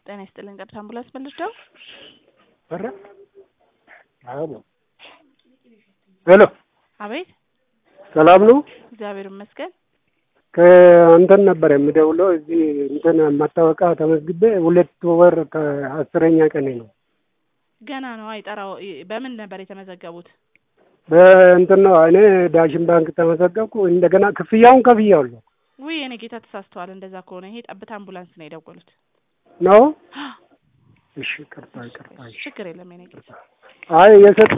ጤና ይስጥልን። ቀጥታ አምቡላንስ መልሰው ኧረ አዎ ሄሎ አቤት፣ ሰላም ነው? እግዚአብሔር ይመስገን። ከእንትን ነበር የምደውለው እዚህ እንትን ማስታወቂያ ተመዝግቤ ሁለት ወር ከአስረኛ ቀኔ ነው። ገና ነው አይጠራው። በምን ነበር የተመዘገቡት? በእንትን ነው እኔ ዳሽን ባንክ ተመዘገብኩ። እንደገና ክፍያውን ከፍያለሁ ውይ የኔ ጌታ ተሳስተዋል። እንደዛ ከሆነ ይሄ ጠብታ አምቡላንስ ነው የደወሉት። ነው። እሺ ቅርታ ቅርታ። ችግር የለም የኔ ጌታ። አይ የሰጥ